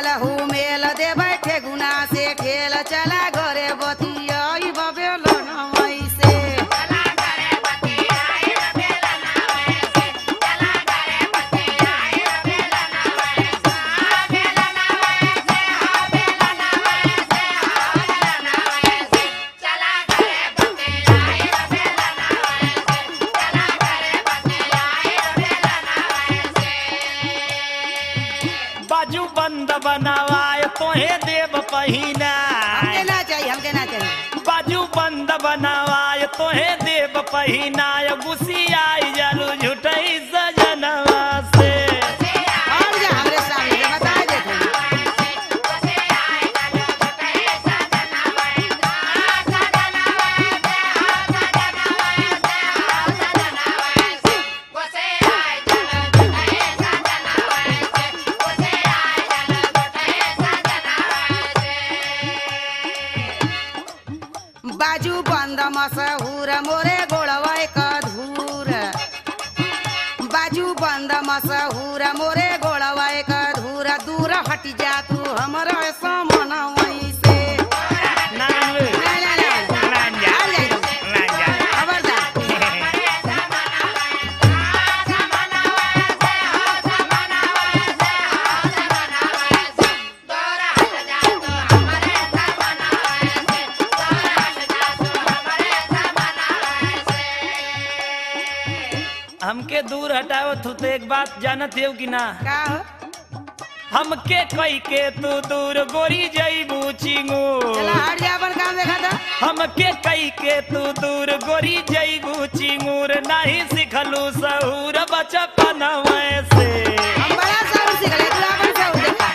बारहू मेल दे बैठे गुना से खेल चला घरे बतिया बबेल नमई से बाजू बंद बनावाए तोहे देव पहिना हमके ना चाहिए हमके ना चाहिए बाजू बंद बनावाए तोहे देव पहिनाय गुसियाई जालू झुटई सजनवा से और जा हमरे सामने से बता देते बाजू बंद मसहूर मोरे गोड़वा धूर बाजू बंद मसहूर मोरे गोड़वा धूर दूर हट जा तू हमरा समन वहीं से नाम ना ना ना लांजा आ जाई तू। लांजा खबरदार हमके दूर हटाओ तू तो एक बात जानत हो कि ना का हो हमके कई के तू दूर गोरी जईबू चिंगू चला हट जा अपन काम देखा था हमके कई के तू दूर गोरी जईबू चिंगूर नहीं सिखलू सहूर बचपन से हम बड़ा साउंड सीख ले तू अपन साउंड देखा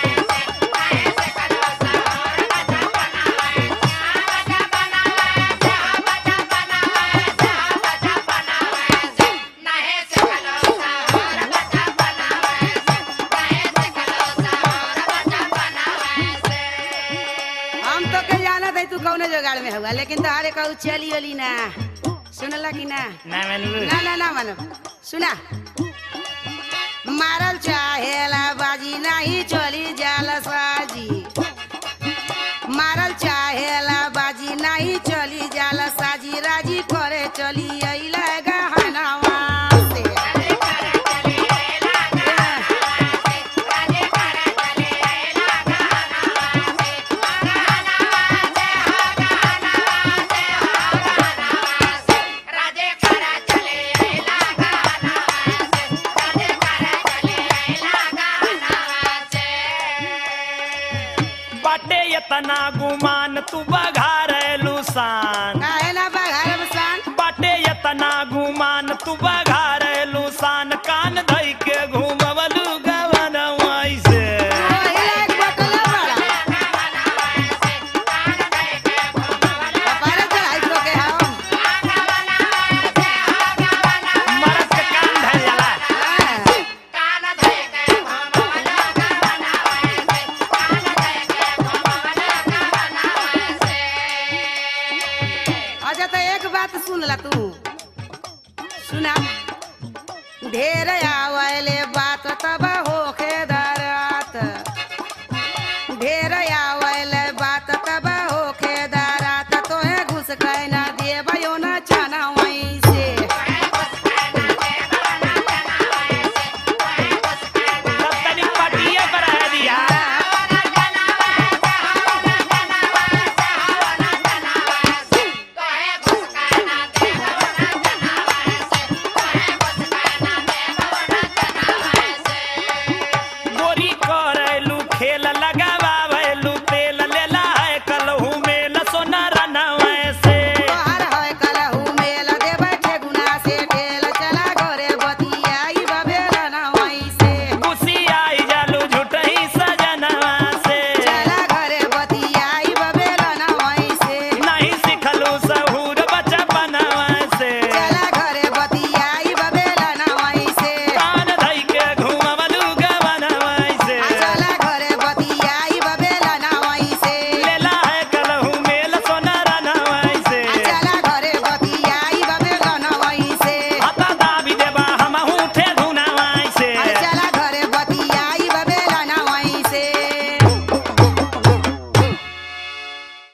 हम तो के जानत है तू कौने जुगाड़ में होगा लेकिन तोहारे कहू चली ओली ना सुनला कि ना ना मनलू ना ना ना मानो सुना मारल चाहेला बाजी नहीं चली जाल साजी मारल चाहेला बाजी नहीं चली जाल साजी राजी करे चली अइला गहनवा से बाटे इतना गुमान तू बघारेलू शान काहे ना बघार बसान बाटे इतना गुमान तू बघारेलू शान कान धई के घूमवलू गवन से ओही लायक बटला बड़ा कपारे चढ़ाई तो के हम मरद के कान धइल जाला हाँ। अच्छा तो एक बात सुन ला तू सुना ढेर आवले